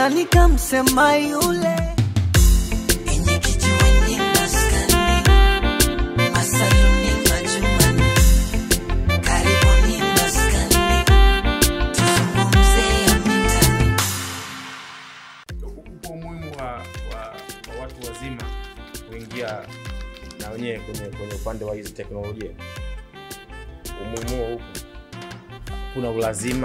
nani kamsema yule Enye kijiweni maskani, masaluni majumbani, karibuni maskani, tuzungumze ya mitaani. upo umuhimu wa, wa, wa watu wazima kuingia na wenyewe kwenye kwenye upande wa hizi teknolojia umuhimu huo upo kuna ulazima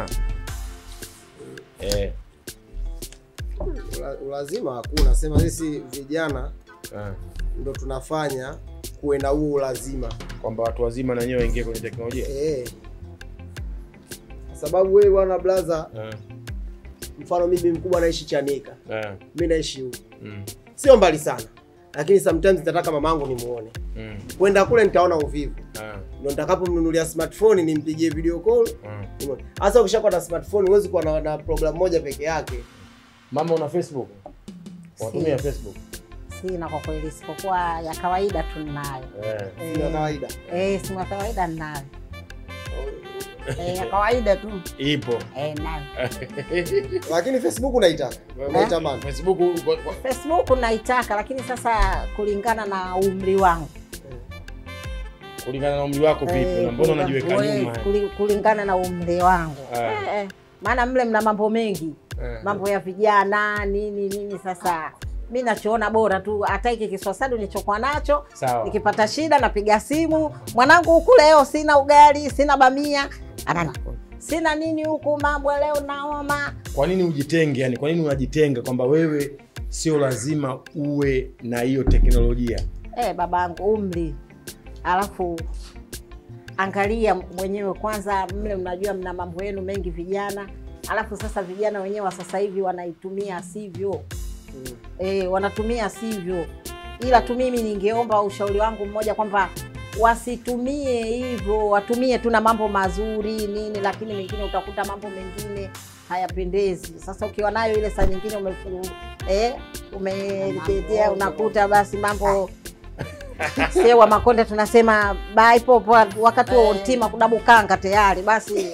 eh, Ula- ulazima hakuna sema sisi vijana eh, ndo tunafanya kuwe na huo ulazima kwamba watu wazima na wenyewe waingie kwenye teknolojia eh. kwa sababu wewe bwana blaza eh, mfano mimi mkubwa naishi chanika eh, mi naishi huku mm, sio mbali sana lakini sometimes nitataka mamangu nimuone mm, kwenda kule nitaona uvivu eh, ndo nitakapomnunulia smartphone nimpigie video call mm. nimuone. hasa ukishakuwa na smartphone huwezi kuwa na, na program moja peke yake mama una facebook unatumia Si. facebook Sina kwa kweli, isipokuwa ya kawaida tu ninayo. eh. Simu ya kawaida Eh, simu ya kawaida ninayo. Eh, ya kawaida tu. ipo Eh, nayo. lakini facebook unaitaka unaitamani facebook kwa- kwa- Facebook naitaka, lakini sasa kulingana na umri wangu kulingana na umri wako vipi Eh, na mbona kulinga- unajiweka we- nyuma kuli- kulingana na umri wangu Ah. eh, eh. maana mle mna mambo mengi Eh. mambo ya vijana nini nini sasa mi nachoona bora tu hata hiki kiswasadu nilichokuwa nacho Sawa. nikipata shida napiga simu mwanangu huku leo sina ugali sina bamia anana sina nini huku mambo leo naoma kwa nini ujitenge yani kwa nini unajitenga kwamba wewe sio lazima uwe na hiyo teknolojia eh, babangu umri alafu angalia mwenyewe kwanza mle mnajua mna mambo yenu mengi vijana alafu sasa vijana wenyewe wa sasa hivi wanaitumia sivyo e, wanatumia sivyo ila tu mimi ningeomba ushauri wangu mmoja kwamba wasitumie hivyo watumie tu na mambo mazuri nini lakini mengine utakuta mambo mengine hayapendezi sasa ukiwa nayo ile saa nyingine umefu- eh, umetetea unakuta basi mambo sewa makonde tunasema baipopo wakati wa utima kudabukanga tayari basi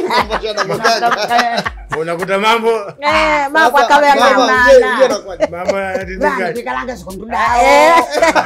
ah, unakuta mambo eh, mambo akawa Mama, mzee, mzee yamenana anakuwaje? mambo yanatendeka. tikalanga sikontudawo Eh.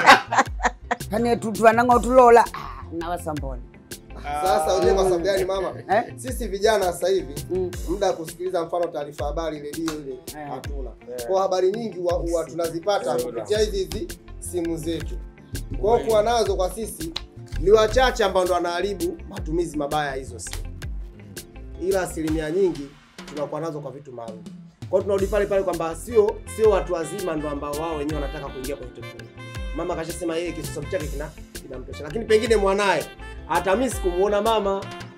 kane tutwananga tulola nawasambona sasa ujue kwa sababu gani mama Eh? sisi vijana sasa hivi Mm. muda wa kusikiliza mfano taarifa habari redio ile Eh. hatuna kwa habari nyingi huwa huwa tunazipata kupitia hizi hizi simu zetu kwao kuwa nazo kwa sisi ni wachache ambao ndo wanaharibu matumizi mabaya ya hizo simu ila asilimia nyingi tunakuwa nazo kwa vitu maalum kwao tunarudi pale pale kwamba sio sio watu wazima ndo ambao wao wenyewe wanataka kuingia kwenye teknolojia mama kashasema yeye kisosomo chake kina kinamtosha lakini pengine mwanaye hatamisi kumuona mama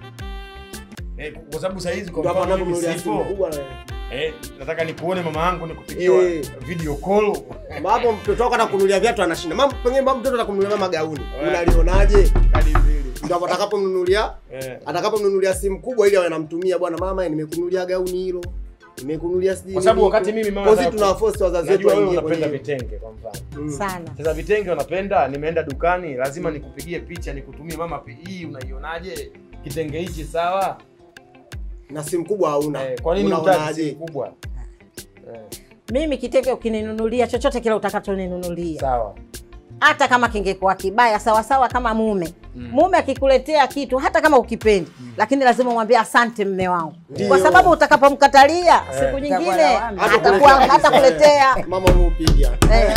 Eh, kwa sababu saa hizi kwa ndo hapo mfano mimi anaponunulia simu sipo kubwa na eh, nataka nikuone mama yangu nikupigiwa Eh. video call Kwamba hapo mtoto wako atakununulia viatu anashinda mama pengine mama mtoto atakununulia mama gauni Eh. unalionaje kadi mbili ndo hapo atakapomnunulia eh. atakapomnunulia simu kubwa ili awe anamtumia bwana mama nimekununulia gauni hilo nimekununulia sijui Kwa sababu nini. wakati mimi mama Kwa sisi nataka- tunawaforce wazazi wetu najua wewe waingie unapenda kwenye vitenge kwa mfano Mm. sana sasa vitenge unapenda nimeenda dukani lazima nikupigie picha nikutumie mama pi- hii unaionaje kitenge hichi sawa na simu kubwa hauna eh, kwa nini utaki unaonaje simu kubwa eh, mimi kitenge ukininunulia chochote kile utakachoninunulia sawa hata kama kingekuwa kibaya sawasawa kama mume Mm. mume akikuletea kitu hata kama ukipendi lakini lazima umwambie asante mme wangu Ndio. kwa sababu utakapomkatalia siku Itakuwa nyingine lawama. atakuwa hata kuletea mama umeupiga Eh,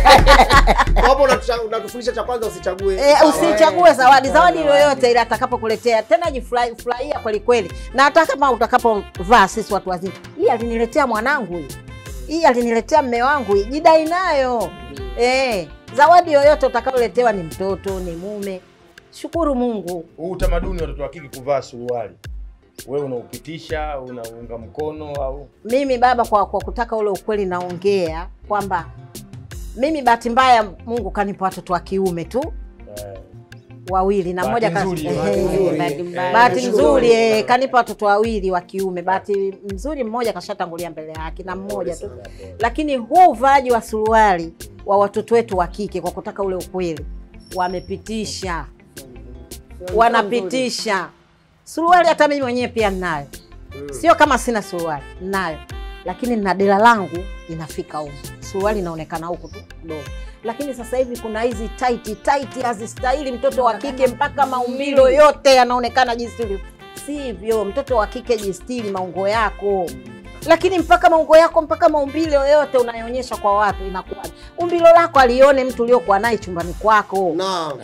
hapo unatusha- unatufundisha cha kwanza usichague eh, usichague zawadi zawadi Zawadi. yoyote ile atakapokuletea tena jifurahi- furahia kweli kweli na hata kama utakapovaa sisi watu wazima hii aliniletea mwanangu hii hii aliniletea mme wangu hii jidai nayo eh, zawadi yoyote utakayoletewa ni mtoto ni mume shukuru mungu huu utamaduni watoto wa kike kuvaa suruali wewe unaupitisha unaunga mkono au mimi baba kwa, kwa kutaka ule ukweli naongea kwamba mimi bahati mbaya mungu kanipa watoto wa kiume tu eh, wawili na Bahati mmoja ka- nzuri, ehe, bahati nzuri. bahati Eh, bahati nashukuru. nzuri eh, kanipa watoto wawili wa kiume bahati nzuri mmoja kashatangulia mbele yake na mmoja tu lakini huu uvaaji wa suruali wa watoto wetu wa kike kwa kutaka ule ukweli wamepitisha wanapitisha suruali hata mimi mwenyewe pia ninayo sio kama sina suruali ninayo lakini na dela langu inafika huku, suruali inaonekana huku tu kidogo. Lakini sasa hivi kuna hizi tight tight hazistahili mtoto wa kike, mpaka maumbilo yote yanaonekana jistili. Sivyo, mtoto wa kike jistili maungo yako lakini mpaka maungo yako mpaka maumbile yoyote unayoonyesha kwa watu inakuwa umbilo lako alione mtu uliokuwa naye chumbani kwako. Naam.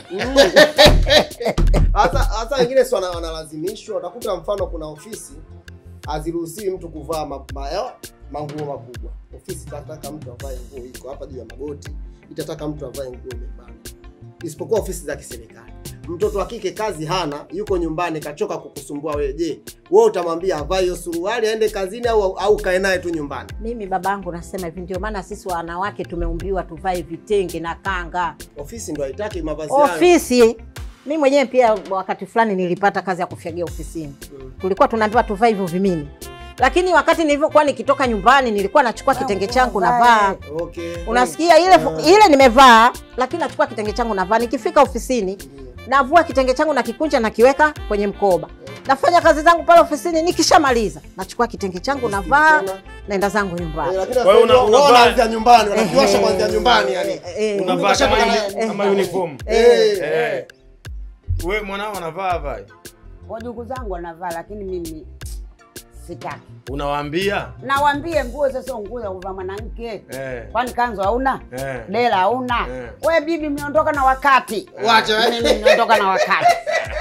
Hasa hasa wengine si wana- wanalazimishwa. Utakuta mfano kuna ofisi haziruhusiwi mtu kuvaa ma, ma, ya- manguo makubwa. Ofisi itataka mtu avae nguo iko hapa juu ya magoti, itataka mtu avae nguo imebana, isipokuwa ofisi za kiserikali. Mtoto wa kike kazi hana, yuko nyumbani, kachoka kukusumbua wewe. Je, wewe utamwambia avae hiyo suruali aende kazini au au kae naye tu nyumbani? Mimi babangu nasema hivi, ndio maana sisi wanawake tumeumbiwa tuvae vitenge na kanga. Ofisi ndo haitaki mavazi hayo. Ofisi mi mwenyewe pia wakati fulani nilipata kazi ya kufyagia ofisini, Mm. tulikuwa tunaambiwa tuvae hivyo vimini, lakini wakati nilivyokuwa nikitoka nyumbani nilikuwa nachukua kitenge changu navaa Okay. unasikia ile ile nimevaa, lakini nachukua kitenge changu navaa. Nikifika ofisini navua kitenge changu nakikunja nakiweka kwenye mkoba, nafanya kazi zangu pale ofisini. Nikishamaliza nachukua kitenge changu navaa, naenda zangu Eh, nyumbani. lakini Kwa hiyo una- wao unavaa- wanaanzia nyumbani, wanakiwasha Ehe. kwanzia nyumbani yani. Eh, eh, unavaa kama Unavaa- uni- kama uniform Eh. eh. Wewe mwanao anavaa vai, Wajukuu zangu wanavaa, lakini mimi sitaki. unawaambia Nawambie nguo sasa, nguo za kuvaa mwanamke, eh. kwani kanzu hauna Eh. dela hauna? Eh. We bibi, mmeondoka na wakati. Wacha, eh. mimi nimeondoka na wakati,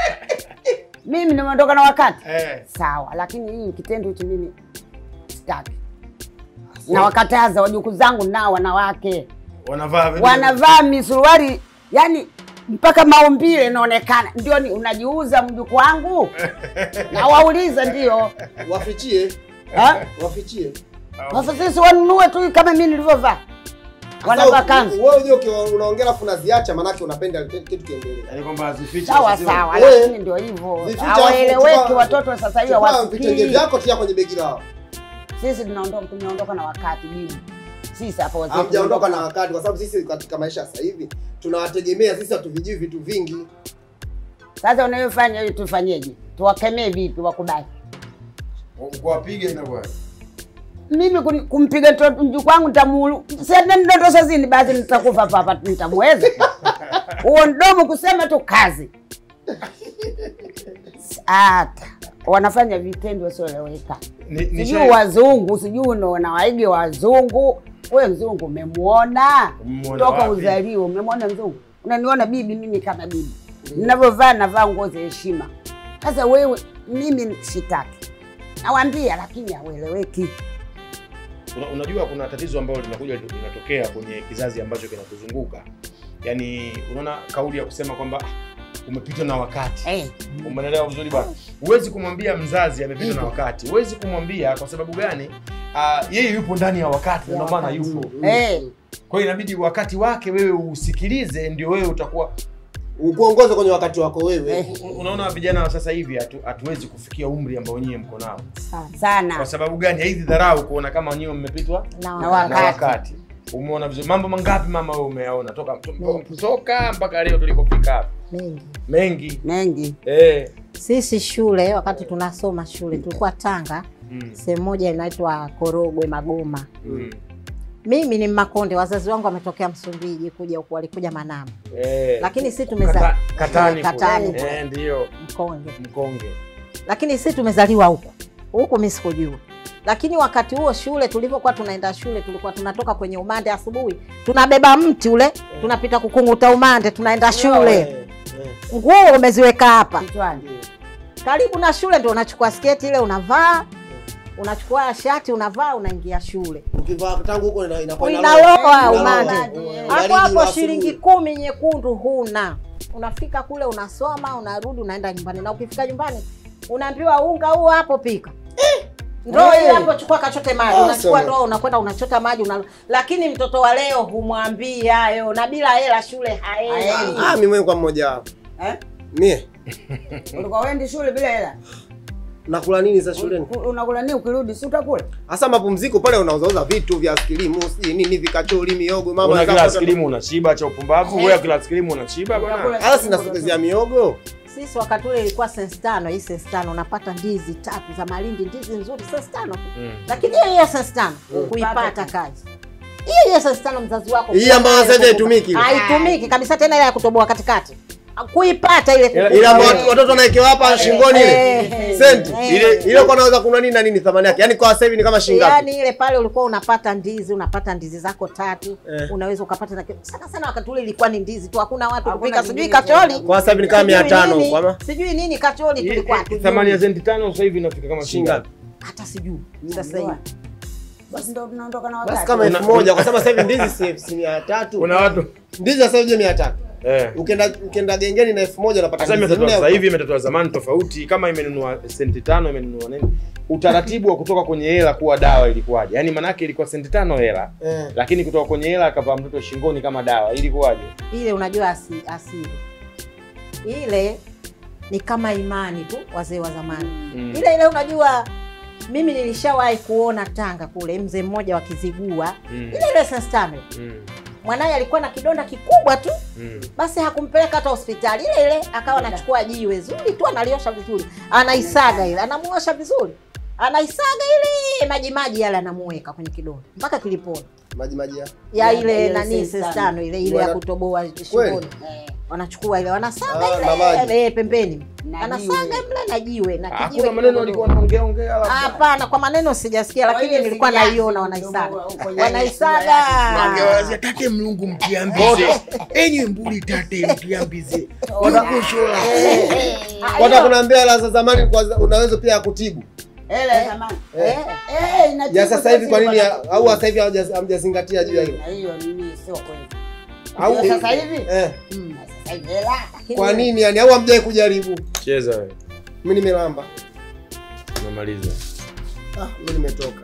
mimi nimeondoka na wakati. Eh. Sawa, lakini hii kitendo hichi mimi sitaki. Nawakataza wajukuu zangu nao wanawake wanavaa vile- wanavaa misuruari yani mpaka maumbile inaonekana. Ndio ni unajiuza mjukuu wangu? na wauliza ndio Wafichie, Ha? wafichie. Sasa sisi wanunue tu kama mimi nilivyovaa, wanavaa Sasa, kanzu Wewe unajua ukiwa unaongea afu unaziacha manake unapenda kitu kiendelee. Yaani kwamba hazifichi sawa hazifichi. sawa, Eh. lakini ndio hivyo, Vificha hawaeleweki chukua- watoto wa sasa hivi, Chukua vitenge hawasikii. vyako tia kwenye begi lao. Sisi tunaondoka tumeondoka na wakati bibi, sisi hapa wazee Hamjaondoka na tumeondoka. wakati kwa sababu sisi katika maisha sasa hivi tunawategemea sisi hatuvijui vitu vingi. Sasa unayofanya hiyo tufanyeje? Tuwakemee vipi wakubali? kuwapiga inakuwa mimi kun- kumpiga mtoto- mjukuu wangu nitamuulu nidondosha zini basi nitakufa hapa hapa nitamweza huo mdomo kusema tu kazi hata wanafanya vitendo wasioeleweka Ni- ni sijui shai- wazungu sijui unaona waige wazungu we mzungu umemwona Umemwona toka wapi? uzaliwa umemwona mzungu unaniona bibi mimi kama bibi ninavyovaa navaa nguo za heshima sasa wewe mimi sitaki nawambia lakini haueleweki Una, unajua kuna tatizo ambalo linakuja linatokea kwenye kizazi ambacho kinakuzunguka yaani unaona kauli ya kusema kwamba "Ah, umepitwa na wakati Eh, umeelewa vizuri bwana huwezi kumwambia mzazi amepitwa na wakati huwezi kumwambia kwa sababu gani uh, yeye yupo ndani ya wakati na ndio maana yupo eh, kwa hiyo inabidi wakati wake wewe usikilize ndio wewe utakuwa Ukuongoze kwenye wakati wako wewe. eh, U- unaona vijana wa sasa hivi hatu- hatuwezi kufikia umri ambao nyie mko nao Sana. kwa sana sababu gani haizi dharau kuona kama nyie mmepitwa Na Na wakati. na Wakati. wakati umeona vizuri mambo mangapi mama wewe umeyaona toka to- toka mpaka leo tulipofika hapa mengi. mengi mengi eh. Sisi shule, wakati tunasoma shule, tulikuwa Tanga, mm. sehemu moja inaitwa Korogwe Magoma. Mm. Mimi ni Mmakonde, wazazi wangu wametokea Msumbiji kuja huku, walikuja Manama, Eh. lakini si Kata, tumeza katani Eh, Katani kule. kule. eh, ndio Mkonge, mkonge lakini si tumezaliwa huku huku, mi sikujua. Lakini wakati huo shule, tulivyokuwa tunaenda shule, tulikuwa tunatoka kwenye umande asubuhi, tunabeba mti ule, tunapita kukunguta umande, tunaenda shule, Eh, eh. nguo umeziweka hapa kichwani karibu na shule, ndio unachukua sketi ile unavaa, unachukua shati unavaa, unaingia shule. Ukivaa tangu huko ina- inakuwa Inaloa inaloa. umande. Inaloa. Hapo Baridi hapo wa shilingi asubuhi. kumi nyekundu huna, unafika kule unasoma, unarudi, unaenda nyumbani, na ukifika nyumbani unaambiwa unga huo hapo pika ndoo ile hapo, chukua kachote maji. Awesome. Unachukua ndoo unakwenda unachota maji una... Lakini mtoto wa leo humwambii hayo, na bila hela shule haendi. Haendi. Ah, mimi mwenyewe kwa mmoja wapo. eh? Mie ulikuwa wendi shule bila hela nakula nini za shuleni? U- unakula nini ukirudi si utakula Hasa mapumziko pale unauzauza vitu vya skilimu, sijui nini vikachori, miogo, mama una anataka kila kupata- skilimu unashiba cha upumbavu wewe kila skilimu unashiba bwana Utakula Hasa sina sikuzia miogo. sisi wakati ule ilikuwa sensi tano hii sensi tano unapata ndizi tatu za malindi ndizi nzuri sensi tano Mm. lakini hiyo hiyo sensi tano kuipata kazi hiyo hiyo sensi tano mzazi wako Hii ambayo sasa hivi haitumiki. haitumiki kabisa tena ile ya kutoboa katikati kuipata ile Ila- ila ambao Eh. watu- watoto wanaekewa hapa shingoni ile Eh. senti Eh. ile ile kwa naweza kununua nini na nini thamani yake yani kwa sasa hivi ni kama shilingi ngapi yaani ile pale ulikuwa unapata ndizi unapata ndizi zako tatu Eh. unaweza ukapata na sana sana wakati ule ilikuwa ni ndizi tu hakuna watu Hakuna kupika sijui kingine kacholi tena. kwa sasa hivi ni kama sijui 500 nini, kwa ma sijui nini kacholi Hii- tulikuwa hii- hatujui. thamani ya senti tano sasa hivi inafika kama shilingi shilingi ngapi hata sijui sasa Ndio. hivi Basi ndo tunaondoka na basi wakati. kama Una- elfu moja kwa sababu sasa hivi ndizi si si mia tatu kuna watu ndizi sasa hivi je mia tatu eh ukienda ukienda gengeni na elfu moja unapata sasa ndizi imetatoa nne sasa huko. hivi imetatoa zamani tofauti kama imenunua senti tano imenunua nini utaratibu wa kutoka kwenye hela kuwa dawa ilikuwaje yaani manake ilikuwa senti tano hela Eh. lakini kutoka kwenye hela akavaa mtoto shingoni kama dawa ilikuwaje ile unajua asi, asili ile ni kama imani tu wazee wa zamani Mm. ile ile unajua mimi nilishawahi kuona tanga kule mzee mmoja wa kizigua Mm. ile ile sestame Mm. mwanaye alikuwa na kidonda kikubwa tu Mm. basi hakumpeleka hata hospitali ile ile akawa anachukua jiwe zuri tu analiosha vizuri anaisaga ile anamuosha vizuri anaisaga ile maji maji yale anamuweka kwenye kidonda mpaka kilipona maji maji ya ya Ya- ile ile nani sestano. sestano ile ile ya Wana- kutoboa shingoni Eh, wanachukua ile wanasaga Ah, na maji. ile eh, pembeni Na anasaga jiwe. mle na jiwe na Ah, kijiwe kuna maneno kidogo walikuwa dogo. wanaongea ongea labda hapana kwa maneno sijasikia Kwa lakini hiyo nilikuwa sijazi naiona mdomo wanaisaga huko kwenye wanaisaga Wangewazia tate mlungu mtiambize enyi mbuli tate mtiambize wanakushola Kwata kunaambia hela za zamani kwa unaweza pia kutibu. Hela ya zamani. Eh. Eh, inatibu Ya sasa hivi kwa nini ya- bwana. au sasa hivi hamja- hamjazingatia juu ya hilo? Na hiyo nini sio kweli. Au Ya sasa hivi? eh, Mm, sasa hivi hela. kwa nini yani au hamjai kujaribu? cheza wewe Mimi nimelamba. umemaliza Ah, mimi nimetoka.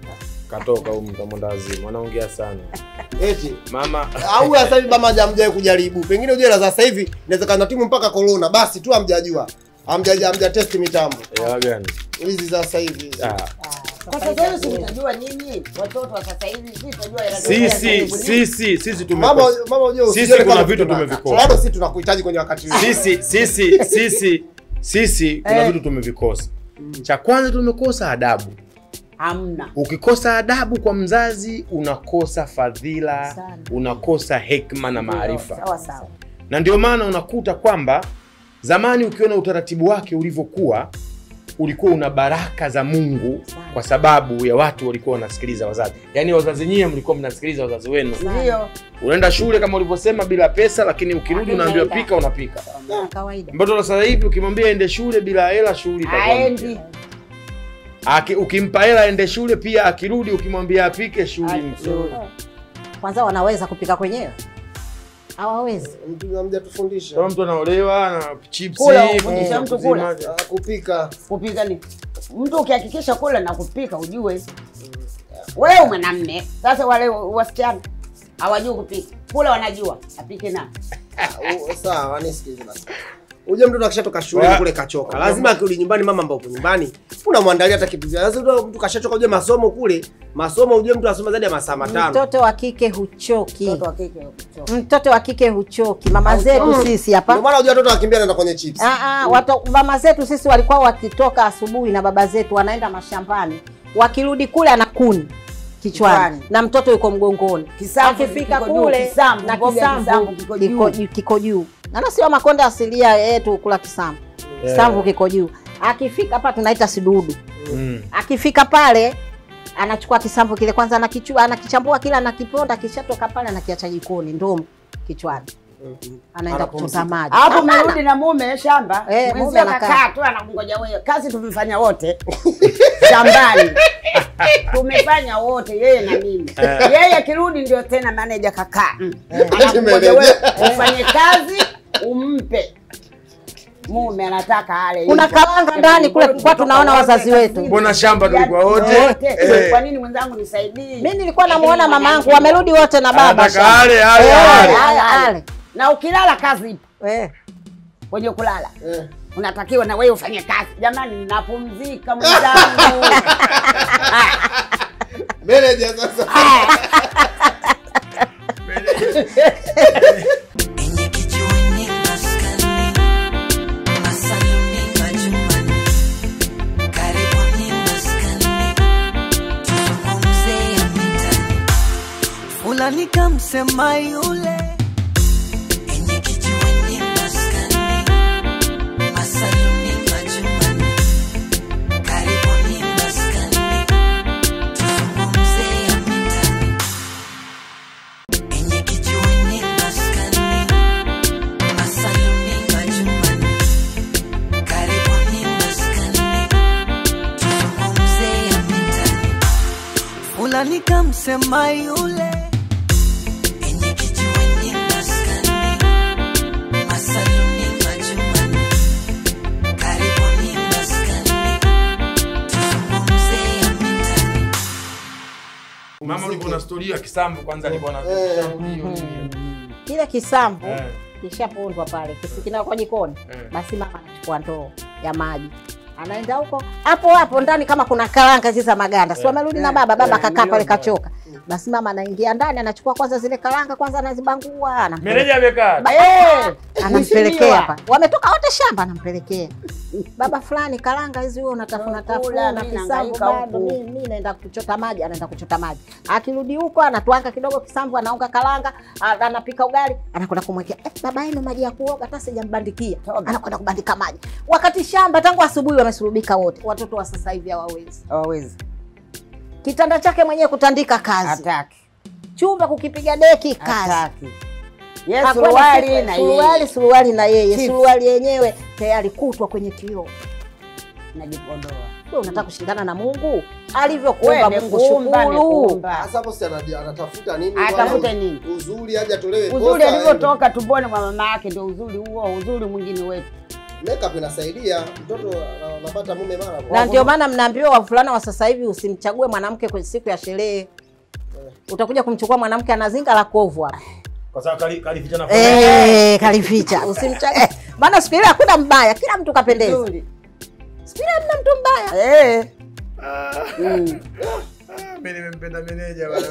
katoka huyu mtamwenda wazimu wanaongea sana Eti mama au sasa hivi bama hamjai kujaribu. Pengine ujue la sasa hivi inawezekana timu mpaka corona basi tu hamjajua. Hamja hamja test mitambo. hela gani Hizi za sasa hivi. ah. Kwa sasa hivi si mtajua nini? Watoto wa sasa hivi si mtajua hela. sisi sisi sisi Mama tumekosa mama unajua Sisi usijione kuna kama vitu tunataka. tumevikosa. Bado sisi tunakuhitaji kwenye wakati huu. sisi sisi sisi sisi kuna Eh. vitu tumevikosa cha kwanza tumekosa adabu Hamna. ukikosa adabu kwa mzazi unakosa fadhila Sana. unakosa hekma na maarifa Sawa sawa. na ndio maana unakuta kwamba zamani ukiona utaratibu wake ulivyokuwa ulikuwa una baraka za mungu Sana. kwa sababu ya watu walikuwa wanasikiliza wazazi yaani wazazi nyie mlikuwa mnasikiliza wazazi wenu Ndio. unaenda shule kama ulivyosema bila pesa lakini ukirudi Lakini unaambiwa naenda. pika unapika Ya kawaida mtoto sasa hivi ukimwambia ende shule bila hela shughuli itakuwa Aendi. mpya. Aki- ukimpa hela aende shule pia akirudi ukimwambia apike shughuli mpya. kwanza wanaweza kupika kwenyewe hawawezi Mtu hamjatufundisha. kama mtu anaolewa na chipsi Kula, ufundisha mm, mtu kuzima- kula. Ah, kupika. kupika ni mtu ukihakikisha kula na kupika ujue wewe mwanamme sasa wale wasichana hawajui kupika kula wanajua apike na Ah, u- Sawa, nisikilize basi. Uje mtoto akishatoka shule Wa- kule kachoka. Lazima akirudi nyumbani mama ambao uko nyumbani, unamwandalia hata kitu. Lazima mtu kashachoka uje masomo kule. Masomo uje mtu asoma zaidi ya masaa matano. mtoto wa kike huchoki mtoto wa kike kuchoka. mtoto wa kike huchoki mama Hauchoki. zetu sisi Ndio hapa maana unajua watoto wakimbia naenda kwenye chips. Ah, ah, watu- mama zetu sisi walikuwa wakitoka asubuhi na baba zetu wanaenda mashambani wakirudi kule ana kuni kichwani Kichwani. na mtoto yuko mgongoni Kisamvu akifika kiko juu, kule kisamvu, na mboga ya kisamvu kisamvu kiko juu. kiko juu- kiko juu nana sio makonde asilia yetu kula kisamvu kisamvu kiko juu akifika hapa tunaita sidudu Mm. akifika pale anachukua kisamvu kile kwanza anakichua anakichambua kile anakiponda kishatoka pale anakiacha jikoni ndo kichwani anaenda Anapumzika. kuchota maji hapo Hapana. umerudi na mume shamba Eh, mume mwenzio anakaa. kakaa tu anakungoja wewe kazi tumefanya wote shambani tumefanya wote yeye na mimi yeye akirudi ndio tena maneja kakaa Mm. anakungoja wewe ufanye kazi umpe mume anataka ale Kuna hivyo. karanga ndani kule, tulikuwa tunaona wazazi wetu. Mbona shamba tulikuwa wote? Wote. Eh. kwa nini mwenzangu nisaidie mi nilikuwa namuona mama yangu wamerudi wote na baba Anataka shamba. ale, ale, Eh, ale. ale, ale. na ukilala kazi ipo Eh. kwenye kulala Eh. unatakiwa na wewe ufanye kazi jamani napumzika mwenzangu Manager sasa. Enye kijiweni maskani, kamsema yule Enye kijiweni maskani, masaluni majumbani, karibuni maskani, tuzungumze ya mitaani. Enye kijiweni maskani, masaluni majumbani, karibuni maskani, tuzungumze ya mitaani. fulani kamsema yule Enye kijiweni maskani, masaluni majumbani, karibuni maskani, tuzungumze ya mitaani. Mama ulikuwa na story ya kisambu kwanza alikuwa na Eh. kisambu hiyo nini? kile kisambu Eh. kishapondwa pale kisikina kwa jikoni Eh. basi mama anachukua ndoo ya maji anaenda huko hapo hapo ndani kama kuna karanga zile za maganda si wamerudi na baba baba Eh, kakaa pale ndio. kachoka basi mama anaingia ndani anachukua kwanza zile karanga kwanza anazibangua anampeleka- Meneja amekaa. Ba- Eh, anampelekea mheshimiwa. hapa wametoka wote shamba anampelekea baba fulani karanga hizi wewe unatafuna Kula, tafuna mimi kisambu nahangaika bado huku. mimi mimi naenda kuchota maji anaenda kuchota maji akirudi huko anatwanga kidogo kisambu anaunga karanga a- anapika ugali anakwenda kumwekea eh, baba yenu maji ya kuoga hata sijambandikia Toba. anakwenda kubandika maji wakati shamba tangu asubuhi wamesurubika wote watoto wa sasa hivi hawawezi hawawezi kitanda chake mwenyewe kutandika kazi hataki chumba kukipiga deki kazi hataki ye Hakuna suruali siku- na suruali yeye suruali na yeye Chips. suruali yenyewe tayari kutwa kwenye kioo najipodoa wewe unataka kushindana na Mungu alivyokuumba Wewe Mungu nekuumba, shukuru nekuumba. Sasa hapo si ana- anatafuta nini? Atafute bwana? nini? Uzuri aje atolewe uzuri kosa, alivyotoka tumboni mwa mama yake ndio uzuri huo uzuri mwingine wetu yani Makeup inasaidia mtoto ana- anapata mume mara kwa na ndio maana mnaambiwa wavulana wa sasa hivi usimchague mwanamke kwenye siku ya sherehe utakuja kumchukua mwanamke ana zinga la kovu hapa Kwa sababu kali kalificha na Eh, kalificha usimchague maana siku ile hakuna mbaya kila mtu kapendeza Uzuri. siku ile hamna mtu mbaya Eh. Mm. mimi nimempenda meneja bwana.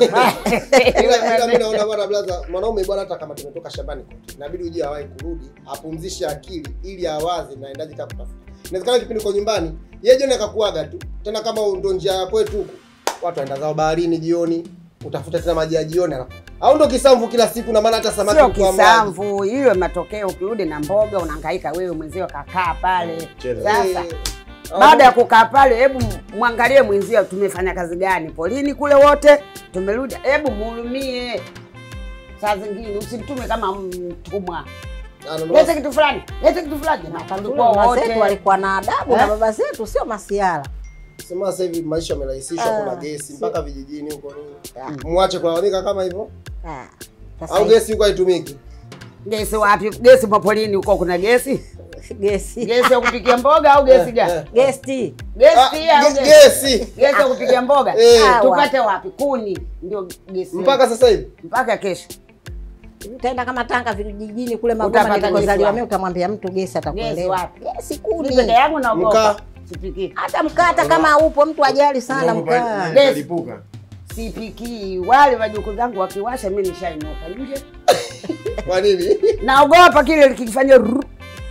ila ila mimi naona bwana blaza mwanaume bwana hata kama tumetoka shambani kote inabidi uje awahi kurudi apumzishe akili ili awaze naendaje kama kutafuta inawezekana kipindi uko nyumbani yeye jioni akakuaga tu tena kama ndo njia ya kwetu huku watu waenda zao baharini jioni utafuta tena maji ya jioni alafu au ndo kisamvu kila siku na maana hata samaki sio kwa maji. kisamvu hiyo matokeo ukirudi na mboga unahangaika wewe mwenzio kakaa pale Cheza. sasa Eh, baada ya kukaa pale hebu mwangalie mwenzio tumefanya kazi gani polini kule wote tumerudi hebu muhurumie saa zingine usimtume kama mtumwa anaondoka lete kitu fulani lete kitu fulani Na tulikuwa mama zetu wote walikuwa na adabu na Eh? baba zetu sio masiara sema sasa hivi maisha yamerahisishwa Ah, kuna gesi si- mpaka vijijini huko nini muache kulalamika kama hivyo Ah, sasa au hivi gesi huko haitumiki gesi wapi gesi mapolini huko kuna gesi gesi gesi ya kupikia mboga au gesi Eh, gani eh. gesti gesi Ah, pia au ge- gesi gesi gesi ya kupikia mboga Eh. Ah, tupate wapi kuni ndio gesi mpaka sasa hivi mpaka kesho utaenda kama Tanga vijijini kule Utapata Magoma gesi nilikozaliwa wapi? mimi, utamwambia mtu gesi gesi atakuelewa. wapi Gesi Mimi kuni, peke yangu Mkaa. naogopa sipiki hata mkaa, hata kama upo mtu ajali sana Unaogopa mkaa. nini? Gesi. Kalipuka. sipiki wale wajukuu zangu wakiwasha mi nishainuka nje kwa nini naogopa kile likifanya ru-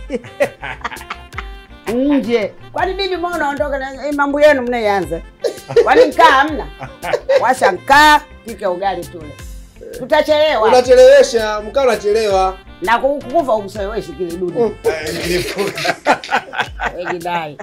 nje kwani bibi mbona unaondoka na eh, mambo yenu mnayeanza kwani mkaa hamna washa mkaa pika ugali tule tutachelewa unachelewesha mkaa unachelewa na ku- kukufa umsoeweshi kile dudu Mm. Eh, nilipuka. ejidai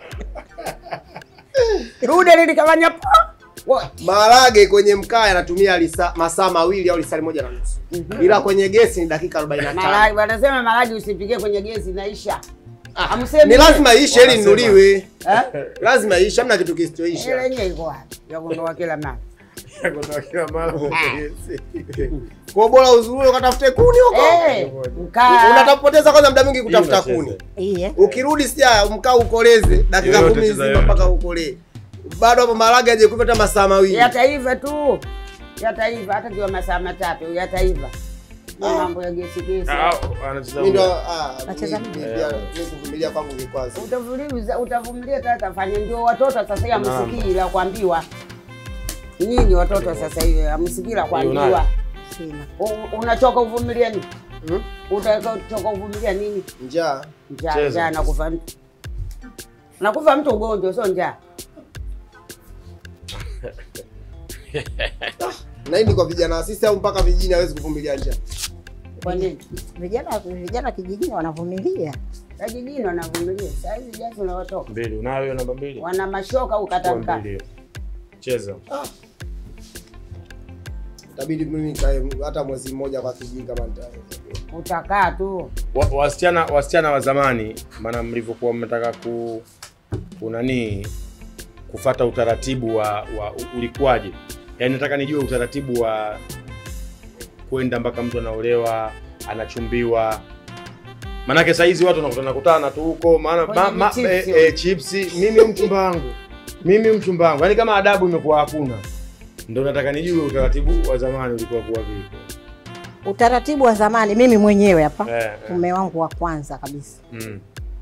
dude lilikafanya po wote maharage kwenye mkaa yanatumia lisa- masaa mawili au lisali moja na nusu ila kwenye gesi ni dakika 45 Maragi, wanasema maragi usipikie kwenye gesi naisha Hamsemi ni ile. lazima iishe ili Wanasema. inuliwe Eh? lazima iishe hamna kitu Ile kisichoisha yenyewe iko wapi ya kuondoa kila mara Kutoka kila mara yes. kwa bora uzuri ukatafute kuni huko Eh, mkaa unatapoteza kwanza muda mwingi kutafuta Hii unacheza. kuni Iye. ukirudi sia mkaa ukoleze dakika Yoyote kumi cheza nzima yoyote. mpaka ukolee bado hapo maharage aje kupata masaa mawili yataiva tu yataiva hata kiwa masaa matatu yataiva Ni mambo ya gesi gesi Ah, ah, anacheza Mimi ndo huyo. ah, Nacheza mi- mimi. mi- pia, mi kuvumilia kwangu vikwazo utavumilia utavumilia sasa fanya ndio watoto sasa hivi Naam. hamsikii la kuambiwa nyinyi watoto sasa hivi hamsikii la kuambiwa unayo. Sina. U- unachoka uvumilia nini Hmm? utachoka uvumilia nini njaa njaa Cheza. njaa nakufa mtu nakufa mtu ugonjwa sio njaa na hii ni kwa vijana wa sisi au mpaka vijijini hawezi kuvumilia njaa Kwa nini? Vijana vijana kijijini wanavumilia. Vijijini wanavumilia. Saa hizi jazi unawatoka. Mbili, unayo hiyo namba mbili? Wana mashoka Chukua ukata mbili hiyo. Cheza. itabidi mimi nikae hata mwezi mmoja kwa kijiji kama nitaweza Utakaa tu. Wa- wasichana wasichana wa zamani maana mlivyokuwa mnataka ku kunanii kufata utaratibu wa, wa ulikuwaje yaani nataka nijue utaratibu wa kwenda mpaka mtu anaolewa anachumbiwa maanake sahizi watu wanakutana kutana tu huko maana Kwenye ma, ma, vichipsi. eh, eh, chipsi mimi mchumba wangu mimi mchumba wangu yaani kama adabu imekuwa hakuna ndo nataka nijue utaratibu wa zamani ulikuwa kuwa vipi Utaratibu wa zamani, mimi mwenyewe hapa eh, eh. mume wangu wa kwanza kabisa, Mm.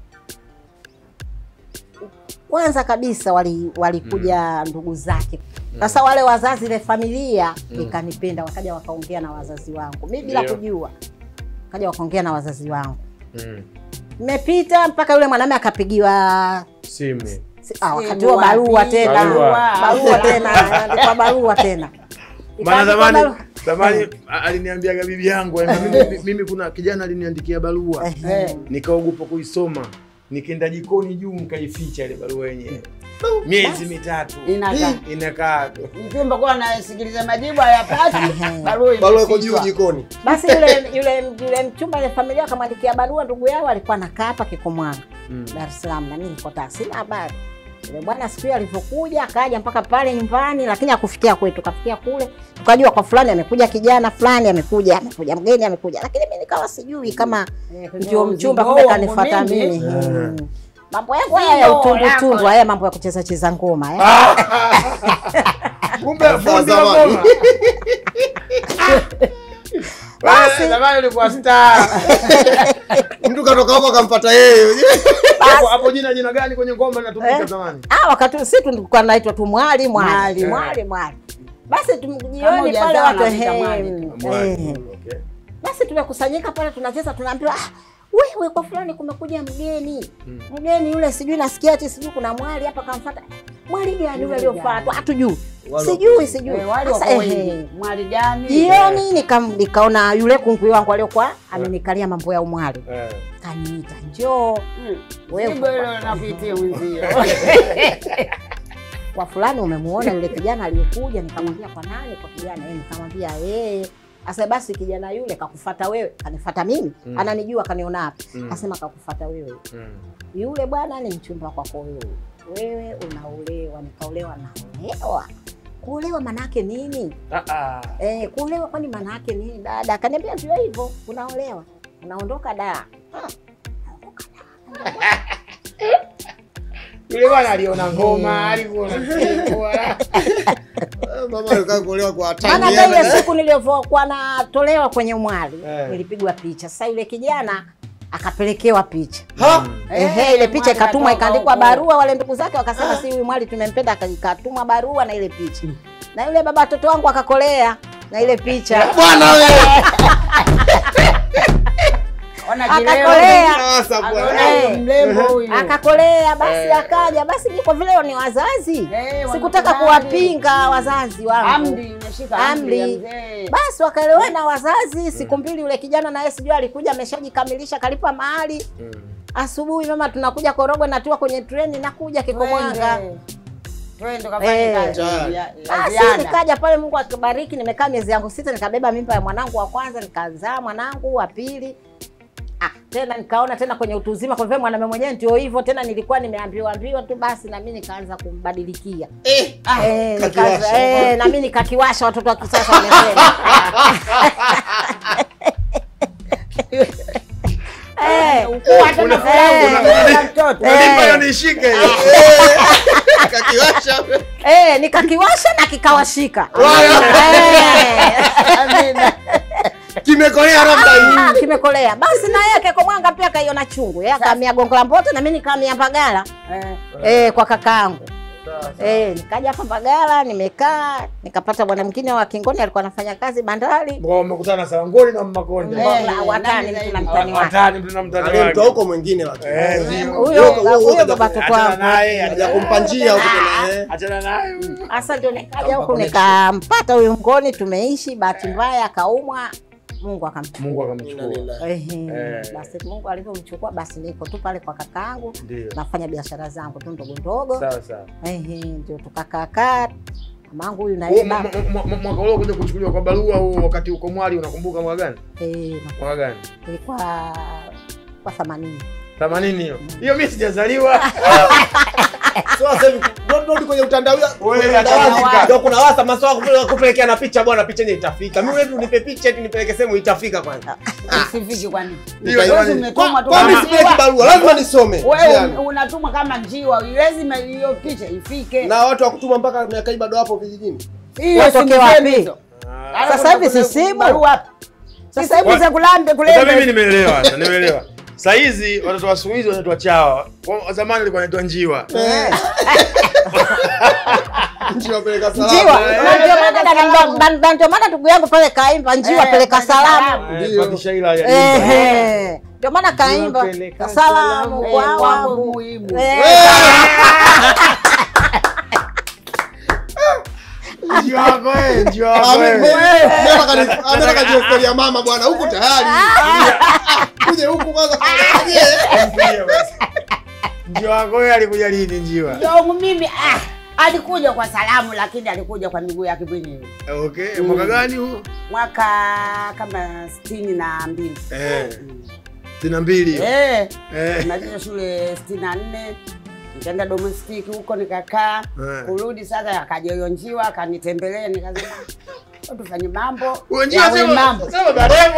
kwanza kabisa wali walikuja ndugu zake. Sasa wale wazazi, ile familia ikanipenda, wakaja wakaongea na wazazi wangu, mimi bila Ndio. kujua, kaja wakaongea na wazazi wangu. Mm. Nimepita mpaka yule mwanamume akapigiwa simu si- ah, wakati Simu huo barua wapi? tena, Barua. barua tena, andikwa barua tena. maana Ikaandikwa zamani barua. zamani a- aliniambiaga bibi yangu yaani mimi, mimi kuna kijana aliniandikia barua Eh. nikaogopa kuisoma nikaenda jikoni juu nikaificha ile barua yenyewe miezi mitatu Inakaa. inakaa Mchumba kwa anasikiliza majibu hayapati. Barua barua iko juu imefichwa. jikoni Basi yule yule yule mchumba ile familia akamwandikia barua ndugu yao alikuwa anakaa hapa Kikomwanga Mm. Dar es Salaam, na mimi niko Tanga, sina habari. Yule bwana siku hiyo alivyokuja akaja mpaka pale nyumbani, lakini hakufikia kwetu, kafikia kule, tukajua kwa fulani amekuja kijana fulani, amekuja amekuja mgeni amekuja, lakini mimi nikawa sijui kama Eh, ndio mzigo mchumba, huo kumbe kanifuata mingi. mimi. Eh. Mm. Mambo yangu haya ya Mzigo utundu yako. tundu, haya mambo ya kucheza cheza ngoma eh. kumbe fundi wa zamani. ngoma. Basi. Wewe, zamani ulikuwa star mtu katoka huko akampata yeye hapo hapo jina jina gani kwenye ngoma linatumika Eh. zamani Ah, wakati sisi tulikuwa naitwa tu mwali mwali Mwali. mwali mwali. Basi Kama tumjioni pale hujazaa watu unamuita ehe, mwali Mwali, eh. okay. Basi tumekusanyika pale tunacheza, tunaambiwa ah, wewe kwa fulani kumekuja mgeni Mm. mgeni yule, sijui nasikia ati sijui kuna mwali hapa kamfuata. Mwali gani yule aliofuatwa? Hatujui, Wale sijui sijui. Eh, wale Sasa, wako ehe, wengi. Mwali gani? jioni nika- nikaona yule kungwi wangu aliokuwa amenikalia mambo ya umwali, Eh. kaniita njoo Mm. Wewe. Jibu hilo nakuitia mwenzio. kwa fulani umemuona yule kijana aliyekuja? Nikamwambia kwa nani? Kwa kijana eh, nikamwambia yeye. Asa basi kijana yule kakufata wewe, kanifata mimi Mm. ananijua, kaniona hapa Mm. asema kakufata wewe, Mm. yule bwana ni mchumba kwako wewe, wewe unaolewa. Nikaolewa, naolewa. Kuolewa manake nini? Ah, ah. Eh, kuolewa kwani manake nini dada? Akaniambia ndio hivyo, unaolewa, unaondoka da. yule bwana aliona ngoma alikuona mama alikaa kuolewa kwa Maana hatari hata ile siku nilivyokuwa natolewa kwenye mwali Eh. nilipigwa picha. Sasa yule kijana akapelekewa picha ha Ehe, ile picha mwali ikatumwa katoka ikaandikwa huko. barua, wale ndugu zake wakasema si huyu mwali tumempenda, aka- ikatumwa barua na ile picha, na yule baba watoto wangu akakolea na ile picha bwana wewe Ona akakolea sasa bwana Eh. mrembo huyu. akakolea, basi akaja, basi mimi kwa vile ni wazazi Eh, sikutaka wanakubali. kuwapinga wazazi wangu Amri, umeshika amri ya Amri. mzee. basi wakaelewana wazazi. Siku mbili yule kijana naye sijui alikuja ameshajikamilisha, kalipa mahali. Asubuhi mama, tunakuja Korogwe, natua kwenye treni, nakuja Kikomwanga. Twende. Twende tukafanye Eh. kazi ya- ya Basi ziada. nikaja pale, Mungu akibariki, nimekaa miezi yangu sita, nikabeba mimba ya mwanangu wa kwanza, nikazaa mwanangu wa pili. Ah, tena nikaona tena kwenye utu uzima, kwa vile mwanamume mwenyewe ndio hivyo tena, nilikuwa nimeambiwa ambiwa tu, basi na mimi nikaanza kumbadilikia eh Ah, eh, kakiwasha. nikaanza eh, na mimi nikakiwasha, watoto wa kisasa wamesema eh, Ukuu hata na furaha Eh. una mtoto. Eh. nishike hiyo. kakiwasha eh, nikakiwasha na kikawashika Wala. eh. Amina. kimekolea labda hii Ah, kimekolea basi na yeye Kekomwanga pia kaiona chungu yeye akamia gongo la mboto na mimi nikamia Mbagala Eh, eh, kwa kakaangu Eh, nikaja hapa Mbagala nimekaa, nikapata bwana mwingine wa Kingoni alikuwa anafanya kazi bandari. Kwa umekutana na Salangoni na Mmakonde. Eh, watani nani mtu na mtani wake. Watani mtu na mtani Aliyemtoa wake. huko mwingine lakini. Eh, ndio. Huyo Huyo- huyo huyo kaja- baba tuko Achana hapa. naye, Haja achana kumpa njia huko tena. eh. achana naye. Sasa ndio nikaja huku nikampata huyu Ngoni, tumeishi. Bahati mbaya akaumwa, Mungu akamchukua. Mungu akamchukua. Ehe, Eh. basi Mungu alivyomchukua basi niko tu pale kwa kakaangu Ndio. nafanya biashara zangu tu ndogo ndogo. Sawa sawa. Ehe, ndio tukakaakaa mamangu huyu Huo naiba mwa- mwa- mwa- Mwaka ule kuja kuchukuliwa kwa barua huo wakati uko Mwali unakumbuka mwaka gani? eh, Mwaka gani? ilikuwa kwa themanini 80 hiyo. Hiyo mimi sijazaliwa. So sasa hivi ndo- ndo kwenye utandawia Wewe, utandawazi. achana. Ndio kuna wasa maswala kupeleka kupelekea na picha bwana picha yenyewe itafika. Mimi wewe unipe picha eti nipeleke sehemu itafika kwanza. Usifiki kwani? Hiyo Wewe jamani. umetumwa tu Kwa mimi kama sipeleki njiwa. barua, lazima nisome. Wewe Njiani. un- unatumwa kama njiwa, lazima hiyo picha ifike. Na watu wa kutuma mpaka miaka hii bado wapo vijijini. Hiyo Watoke simu wapi? zenu hizo. Alafu Sasa hivi kuna- si simu. barua wapi? Sasa hivi Wa- za kulambe Sasa mimi kulembe. nimeelewa, sasa nimeelewa. Saa hizi watoto wa siku hizi wanaitwa chawa. Kwa zamani walikuwa wanaitwa njiwa. Nchi wapeleka njiwa. salamu. Na ndio maana dada- na- na ndio maana ndugu yangu pale kaimba njiwa Eh, peleka peleka salamu. salamu. Eh, Ndio. Fatisha ila ya Ehe, ndio maana kaimba peleka salamu Eh, kwa kwangu wangu. muhimu. Eh, Njiwa wako wewe, njiwa wako Ame- wewe. me- Nataka kani- nataka kajua story ya mama bwana huku tayari. Uje huku kwanza kaangalie. Njiwa basi. Njiwa wako wewe alikuja lini njiwa? Ndio mimi ah, alikuja kwa salamu lakini alikuja kwa miguu yake mwenyewe. Okay, mwaka gani huo? Mwaka kama sitini na mbili. Eh. Sitini na mbili hiyo. Eh, Eh. maliza shule sitini na nne nikaenda domestic huko nikakaa Eh. kurudi sasa akaja hiyo njiwa akanitembelea nikasema "Hebu tufanye mambo Huyo njiwa yawe sema mambo sema Daremo.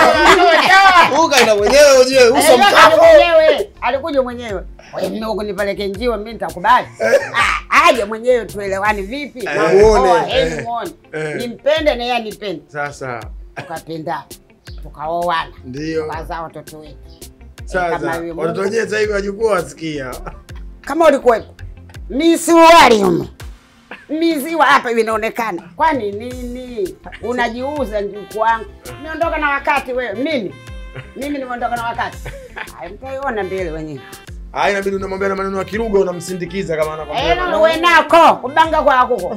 Huyu kaenda mwenyewe ujue Eh, uso yeye akaja mkavu. mwenyewe alikuja mwenyewe Wewe mimi huko nipeleke njiwa mimi nitakubali Ah, aje mwenyewe tuelewane vipi Eh. Muone. Oa, heri muone Eh. nimpende na yeye anipende Sasa tukapendana tukaoana ndio. tukazaa watoto wetu Sasa kama yule watoto Mungu. wenyewe sasa hivi wajukuu wasikia. kama ulikuwepo misuari humo miziwa hapa hivi inaonekana kwani nini unajiuza njuku wangu nimeondoka na wakati wewe mimi mimi nimeondoka na wakati Haya, mtaiona mbele wenyewe Ah, inabidi unamwambia na maneno ya Kiruga unamsindikiza kama anakwambia. ena wenako kubanga kwakuko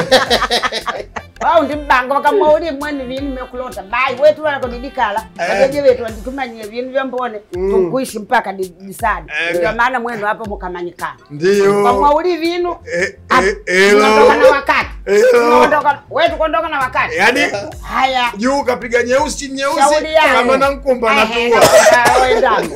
au ndi mbanga wakamwauli mweni vinu mekulota bai wetu walakodidikala ajeje wetu anditumanyie vinu vyambone tukuishi mpaka di- disadi Eh. ndio maana mwenu hapo mukamanyikana Ndio. kamwauli vinu Eh, Ah, eh, tunaondoka na Elo. wakati Elo. Tunaondoka- wewe tukondoka na wakati Yaani haya juu kapiga nyeusi chini nyeusi shauri yako. kama na mkumba Ehe, anatua. na- wewe ndani.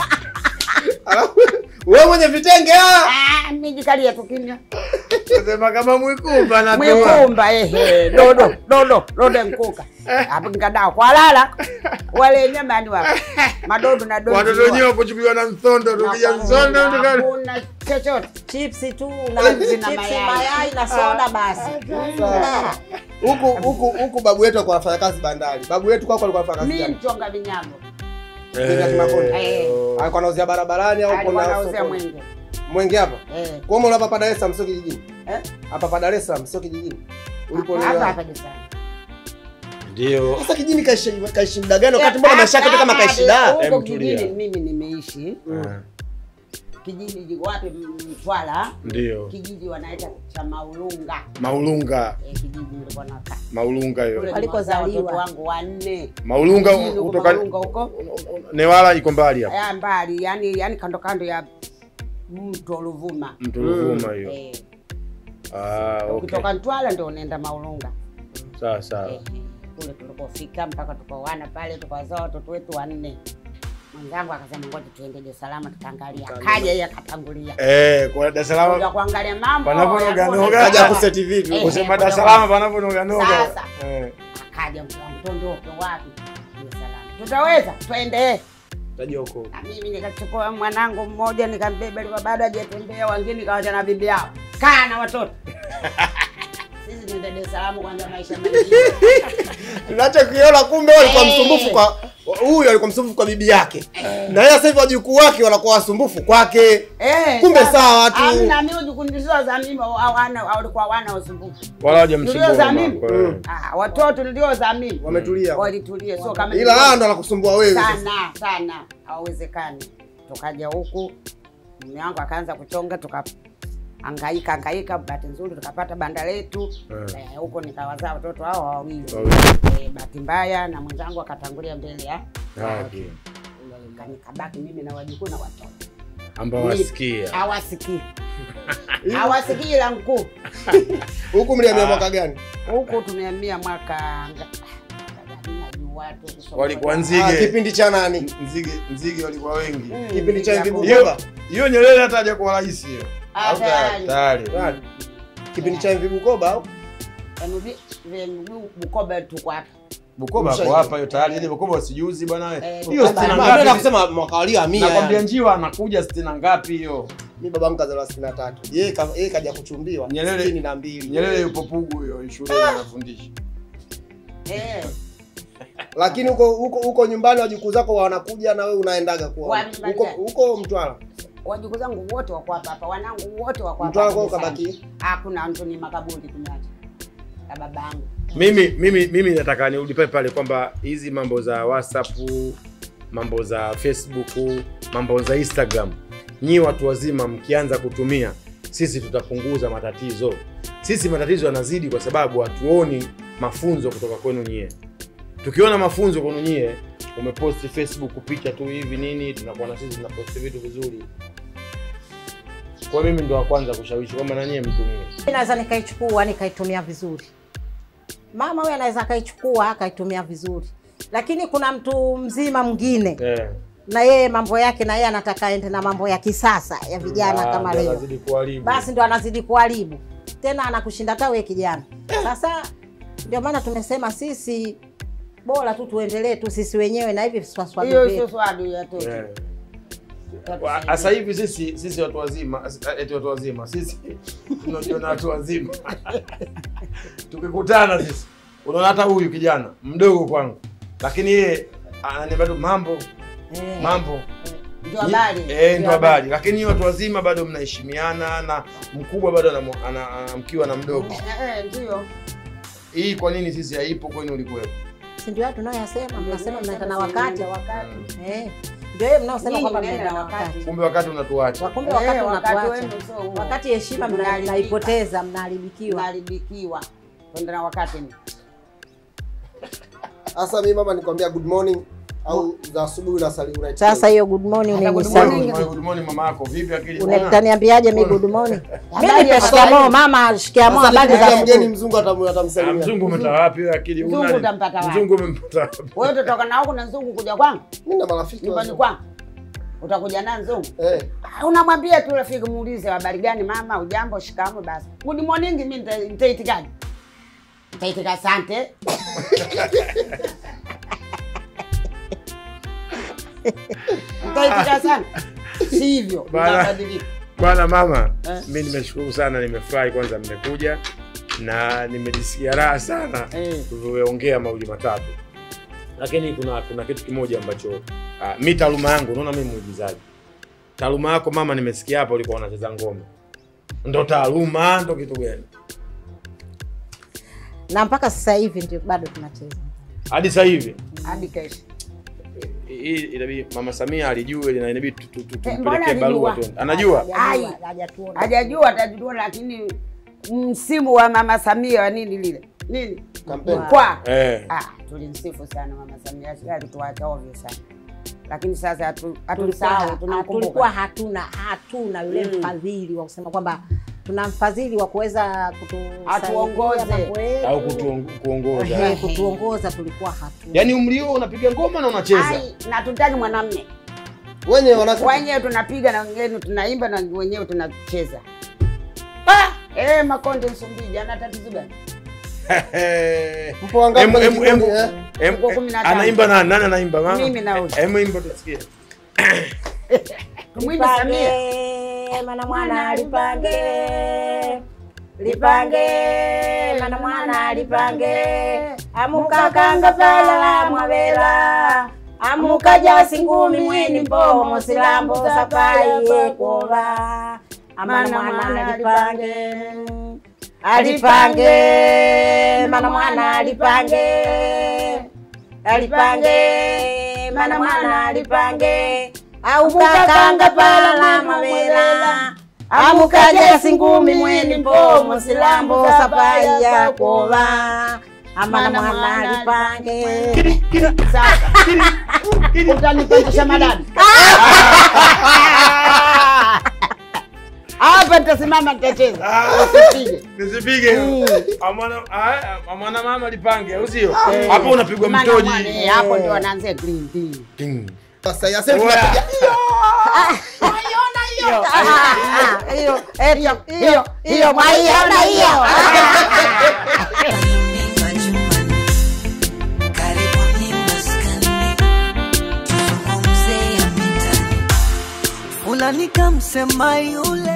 Alafu, Wewe mwenye vitenge ah. Ah, mijikalia tu kimya Sema kama mwikumba anatua. mwikumba ehe dodo dodo dodo nkuka hapo nkadao kwalala wale nyamani wapo madodo na dodo Watoto wenyewe kuchukuliwa na msondo tukija msondo tukana. hakuna chochote chipsi tu na Chipsi na chipsi, mayai. mayai na soda basi. Sasa, Huku huku huku babu yetu alikuwa anafanya kazi bandari. Babu yetu kwako alikuwa anafanya kazi mi gani? mchonga vinyago Mwenge Kimakonde. Eh. Alikuwa anauzia barabarani au alikuwa kuna nauzia sokoni? mwenge Mwenge hapa. Eh. Kwa hiyo hapa Dar es Salaam sio kijijini. Eh? Hapa pa Dar es Salaam sio kijijini. hapa Ulipolelewa. hapa disani Ndio. Sasa kijijini kaishi kaishi muda gani wakati mbona maisha yake tu kama kaishi da? huko Em, tulia. kijijini mimi nimeishi Eh, kijiji jiko wapi Mtwara Ndio. kijiji wanaita cha Maulunga Maulunga. eh, kijiji nilikuwa nakaa Maulunga hiyo. kule Walikozaliwa. nimezaa watoto wangu wanne Maulunga Kijiji huko kutoka Maulunga huko Newala iko mbali hapa. ya mbali yani yani kando kando ya mto Ruvuma Mto Ruvuma hiyo. eh, Ah, okay. ukitoka Mtwara ndio unaenda Maulunga Sawa sawa. eh, kule tulipofika mpaka tukaoana pale tukawazaa watoto wetu wanne mwenzangu akasema ngoja tuende Dar es Salaam tukaangalia kaja yeye akatangulia Eh, kwa Dar es kuja Salaam kuangalia mambo Panaponoga ya kule. noga. Kaja kuseti vitu. Eh. kusema Dar es Salaam panaponoga noga. Sasa. Eh. akaja mtu wangu tondoke wapi Dar es Salaam tutaweza twende Tajua huko. na mimi nikachukua mwanangu mmoja nikambeba alikuwa bado hajatembea wengine nikawacha na bibi yao kaa na watoto sisi tuende Dar es Salaam kwanza maisha mengine Tunacho kiona kumbe wewe ulikuwa Eh. msumbufu kwa huyu alikuwa msumbufu kwa bibi yake na yeye sasa hivi wajukuu wake wanakuwa wasumbufu kwake Eh, Kumbe sasa, sawa tu. Hamna mimi wajukundizwa za mimi hawana walikuwa wana usumbufu. wala hajamsumbua Nilio za mama mimi. yako, eh. Ah, watoto nilio za mimi wametulia walitulia, sio kama ila haya ndo anakusumbua wewe sasa. sana sana, hawezekani. Tukaja huku mume wangu akaanza kuchonga, tukahangaika hangaika, bahati nzuri tukapata banda letu Eh. Eh, huko nikawazaa watoto hao wawili. Wawili. Eh, bahati mbaya na mwenzangu akatangulia mbele ya Haki. nikabaki mimi na wajukuu na watoto ambao wasikia hawasikii hawasikii la mkuu huku mliamia Ah. mwaka gani huku tumehamia mwaka nga- najua tu kusoma walikuwa ah, nzige kipindi cha nani nzige nzige walikuwa wengi Mm, kipindi cha ya hivi ku- Bukoba hiyo Nyerere hata hajakuwa rais hiyo Ah, Au tayari. tayari Tayari. kipindi cha hivi Bukoba au Yaani vi- vi- vi- Bukoba tuko hapa Bukoba Mshaji. hapo hapa hiyo tayari ile Bukoba usijuzi bwana Eh, hiyo Bukoba. sitini na Mimi nataka ngapi kusema mwaka waliohamia nakwambia yani. njiwa anakuja sitini na ngapi hiyo mi babangu kazaliwa sitini na tatu yeye ka- yeye kaja kuchumbiwa Nyerere- sitini na mbili Nyerere yupo Pugu hiyo shuleni anafundisha Eh, lakini huko huko huko nyumbani wajukuu zako wanakuja na wewe unaendaga kuwa Wapi huko nyumbani? huko Mtwara wajukuu zangu wote wako hapa hapa wanangu wote wako hapa Mtwara hapa kwao Busani. kabaki hakuna mtu ni makaburi tumeacha ya babangu mimi mimi mimi nataka nirudi pale pale kwamba hizi mambo za whatsapp mambo za facebook mambo za instagram nyi watu wazima mkianza kutumia sisi tutapunguza matatizo sisi matatizo yanazidi kwa sababu hatuoni mafunzo kutoka kwenu nyie tukiona mafunzo kwenu nyie umeposti facebook picha tu hivi nini tunakuwa na sisi tunaposti vitu vizuri kwa mimi ndo wa kwanza kushawishi kwamba na nyie mtumie Mimi naweza nikaichukua nikaitumia vizuri. Mama huyu anaweza akaichukua akaitumia vizuri, lakini kuna mtu mzima mwingine eh. na yeye mambo yake na yeye anataka aende na mambo ya kisasa ya vijana Ah, kama ndo leo, anazidi kuharibu. basi ndo anazidi kuharibu tena, anakushinda hata wewe kijana. Sasa ndio maana tumesema sisi bora tu tuendelee tu sisi wenyewe na hivi swaswadu hiyo vyetu. sio swadu ya tu Eh. Wa- Sasa hivi sisi sisi watu wazima, as- eti watu wazima, sisi tunajiona watu wazima. Tukikutana sisi, unaona hata huyu kijana mdogo kwangu, lakini yeye ananiambia tu mambo Eh. mambo ndio habari Ni- eh, ndio habari, lakini nyinyi watu wazima bado mnaheshimiana na mkubwa bado anamu- ana- anamkiwa na mdogo. Eh, eh, ndio Hii kwa nini sisi haipo kwenu ulikuwepo? si ndio hayo tunayoyasema, mnasema mnaenda na wakati Ndio wakati eh, ndio hiyo mnaosema Nyinyi kwamba mnaenda mnaenda na na wakati. wakati, Kumbe wakati unatuacha. wakumbe Eh, wakati wakati unatuacha wenu sio huo. wakati heshima mna- Mnaharibika. mnaipoteza, mnaharibikiwa. unaharibikiwa kwenda na wakati ni sasa mimi mama nikwambia good morning au za asubuhi unasali unaitikia Sasa hiyo good morning Hata good unanisali. morning. Good morning mama yako, vipi akili? Unataniambiaje mimi good morning? Mimi Habari nipe ya shikamoo habari. mama, shikamoo Sasa habari nikija za mgeni siku. mzungu atamu- Ah, atamsalimia Mzungu umetoa wapi wewe akili? Mzungu Una- utampata wapi? Mzungu umempata wapi? wewe utatoka na huku na nzungu kuja kwangu mimi na marafiki nyumbani wazungu. kwangu utakuja na nzungu eh Ah, unamwambia tu rafiki muulize habari gani mama ujambo shikamo basi good morning mimi nita- nitaitikaje nitaitika asante nitaitika asante sivyo Bana. nitabadilika Bwana mama, Eh. mi nimeshukuru sana, nimefurahi kwanza mmekuja na nimejisikia raha sana Eh. tulivyoongea mawili matatu, lakini kuna kuna kitu kimoja ambacho uh, mi taaluma yangu, unaona mi mwigizaji. Taaluma yako mama, nimesikia hapa ulikuwa unacheza ngoma, ndo taaluma ndo kitu gani? Na mpaka sasa hivi ndio bado tunacheza. Hadi sasa hivi hadi kesho hii inabidi mama Samia alijue na inabidi tu- tu- tu- Eh, mbona tumpelekee barua alijua? tu. Anajua Ai. Hajajua, hajatuona. hajajua atajua lakini msimu wa mama samia wa nini lile nini Kampeni. kwa eh. Ah, tulimsifu sana mama Samia, sio alituacha ovyo sana, lakini sasa hatu- Tulikuwa hatumsahau, ha- tulikuwa tunamkumbuka. hatuna hatuna yule Mm. mfadhili wa kusema kwamba tuna mfadhili wa kuweza kutusaidia Atuongoze. mambo yetu. au kutuong- kuongoza Eh, kutuongoza tulikuwa hatuna. yaani umri huo unapiga ngoma na unacheza Ai, na tutaki mwanamme wenye wanasema wenyewe tunapiga na wengine tunaimba na wenyewe tunacheza. Ah, eh, Makonde Msumbiji ana tatizo gani? mpo wangapi Emu- kwenye emu- kikundi emu- eh Em- Tuko kumi na tano. anaimba nani? Nani anaimba mama? Mimi na huyu. Em, imba tusikie. Tumwimbe Samia. Lipange, mana mwana lipange lipange mana mwana lipange amukakanga pala la mwavela amukaja singumi mweni mbomo silambo sapai yekova amana mwana alipange alipange mana mwana alipange alipange mana mwana alipange aukakanga pala mavela amukaja singumi mweni mbomo silambo sapai yakova amana mwana alipange Sasa utanipandisha madani hapa, nitasimama nitacheza, usipige Nisipige. Amwana ah, amwana mama lipange, au sio? Hapo unapigwa Maana mtoji. mwana, eh, hapo ndo wanaanzia green tea. Ding. Sasa yasema Oya. tunapiga hiyo hiyo hiyo hiyo hiyo mwaiona hiyo Nini majumbani, karibuni maskani, tuzungumze ya mitaani. fulani kamsema yule